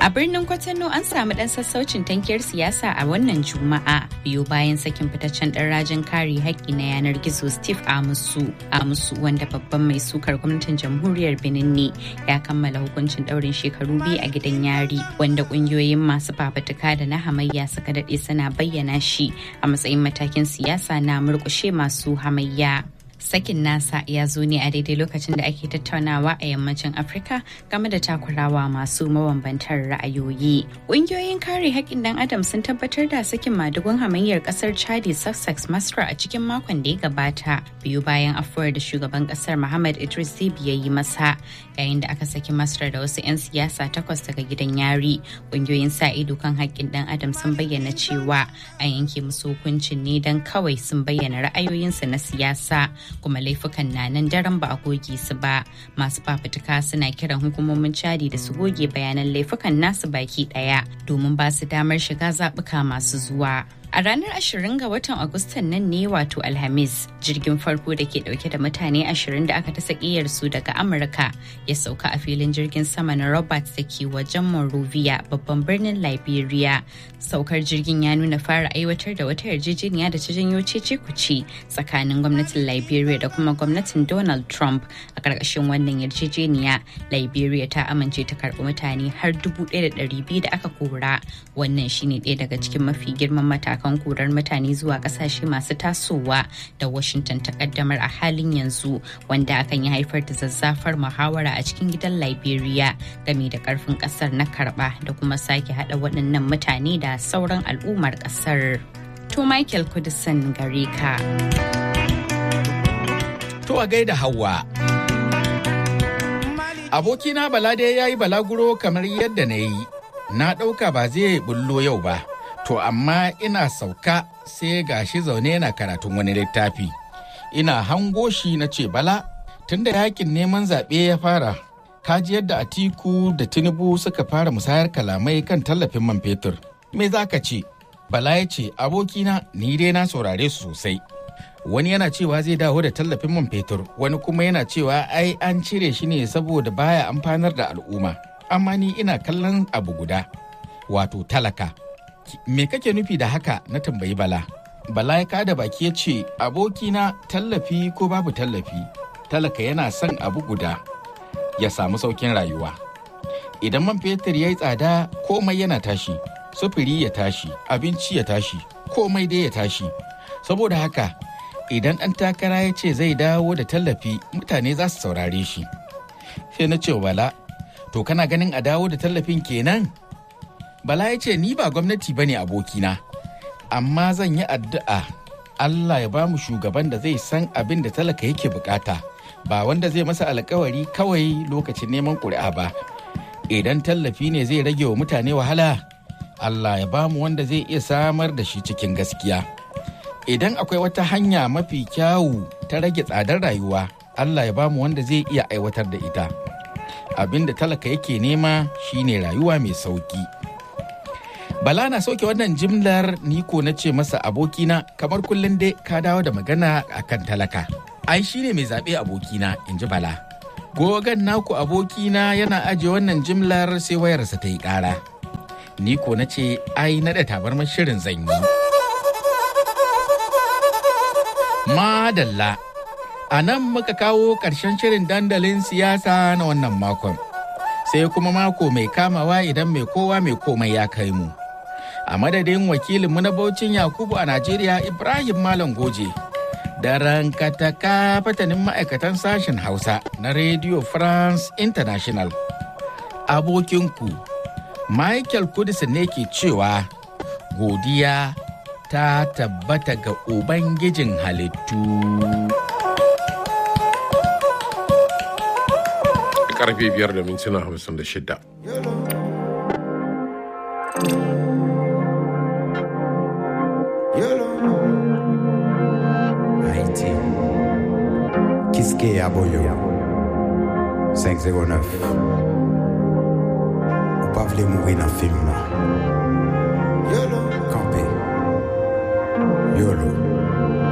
A birnin Kwatano an samu ɗan sassaucin tankiyar siyasa a wannan Juma'a biyu bayan sakin fitaccen ɗan rajin kare haƙƙi na yanar gizo Steve Amusu. Amusu wanda babban mai sukar gwamnatin jamhuriyar Benin ne ya kammala hukuncin ɗaurin shekaru biyu a gidan yari wanda ƙungiyoyin masu fafutuka da na hamayya suka daɗe suna bayyana shi a matsayin matakin siyasa na murƙushe masu hamayya. sakin nasa ya zo ne a daidai lokacin da ake tattaunawa a yammacin afirka game da takurawa masu mabambantar ra'ayoyi ƙungiyoyin kare haƙƙin dan adam sun tabbatar da sakin madugun hamayyar ƙasar chadi sussex masra a cikin makon da ya gabata biyu bayan afuwar da shugaban ƙasar muhammad idris zibi ya yi masa yayin da aka saki masra da wasu 'yan siyasa takwas daga gidan yari ƙungiyoyin sa ido kan haƙƙin dan adam sun bayyana cewa an yanke musu hukuncin ne don kawai sun bayyana ra'ayoyinsu na siyasa kuma laifukan na nan daren ba a goge su ba masu fafutuka suna kiran hukumomin cadi da su goge bayanan laifukan nasu baki daya domin ba su damar shiga zaɓuka masu zuwa A ranar 20 ga watan Agustan nan ne wato Alhamis, jirgin farko da ke dauke da mutane 20 da aka ta su daga Amurka ya sauka a filin jirgin sama na Roberts da ke wajen Monrovia babban birnin Liberia. Saukar jirgin ya nuna fara aiwatar da wata yarjejeniya da ta janyo cece kuce tsakanin gwamnatin Liberia da kuma gwamnatin Donald Trump. A ƙarƙashin wannan yarjejeniya, Liberia ta amince ta karɓi mutane har 1,200 da aka kora. Wannan shine ɗaya daga cikin mafi girman matakan matakan korar mutane zuwa kasashe masu tasowa da washington ta kaddamar a halin yanzu wanda akan yi haifar da zazzafar muhawara a cikin gidan liberia game da karfin kasar na karba da kuma sake hada waɗannan mutane da sauran al'ummar kasar to michael kudisan gare ka to a gaida hawa abokina balade ya yi balaguro kamar yadda na yi na ɗauka ba zai bullo yau ba To amma ina sauka sai gashi zaune yana karatun wani littafi. Ina hango shi na ce bala tunda yakin neman zaɓe ya fara. Kaji yadda Atiku da Tinubu suka fara musayar kalamai kan tallafin man fetur. Me za ka ce? Bala ya ce abokina ni dai na saurare su sosai. Wani yana cewa zai dawo da tallafin man fetur, wani kuma yana cewa ai an cire shi ne saboda baya amfanar da al'umma. Amma ni ina kallon abu guda, wato talaka. me kake nufi da haka na tambayi bala bala ya kada baki ya ce abokina tallafi ko babu tallafi talaka yana son abu guda ya samu saukin rayuwa idan man fetur ya yi tsada komai yana tashi sufuri ya tashi abinci ya tashi komai dai ya tashi saboda haka idan ɗan takara ya ce zai dawo da tallafi mutane za su saurare shi sai na ce bala to kana ganin a dawo da tallafin kenan Bala ya ce ni ba gwamnati bane abokina, amma zan yi addu'a Allah ya ba mu shugaban da zai san abin da talaka yake bukata, ba wanda zai masa alkawari kawai lokacin neman ƙuri'a ba. Idan tallafi ne zai rage wa mutane wahala, Allah ya ba mu wanda zai iya samar da shi cikin gaskiya. Idan akwai wata hanya mafi kyawu ta rage tsadar rayuwa, Allah ya ba mu wanda zai iya aiwatar da ita. Abin da talaka yake nema shine rayuwa mai sauki. Bala na sauke wannan jimlar niko na ce masa abokina kamar kullum dai ka dawo da magana akan talaka. Ai shi ne mai zaɓe abokina in ji Bala. Gogan naku abokina yana ajiye wannan jimlar sai wayarsa ta yi ƙara. Niko na ce ai naɗa tabarmar shirin zan yi. Madalla. A nan muka kawo ƙarshen shirin dandalin siyasa na wannan makon. Sai kuma mako mai kamawa idan mai kowa mai komai ya kai mu. a madadin wakilinmu na Baucin Yakubu a Najeriya Ibrahim Malam Goje. Da rankataka fatanin ma'aikatan sashen Hausa na Radio France International. Abokinku, Michael Kudis ne ke cewa godiya ta tabbata ga Ubangijin halittu. Karfe biyar da mintuna hamsin da shida. Haïti. Kiske Aboyo. 509. Ou pas voulez mourir dans le film là. Campé. Yolo.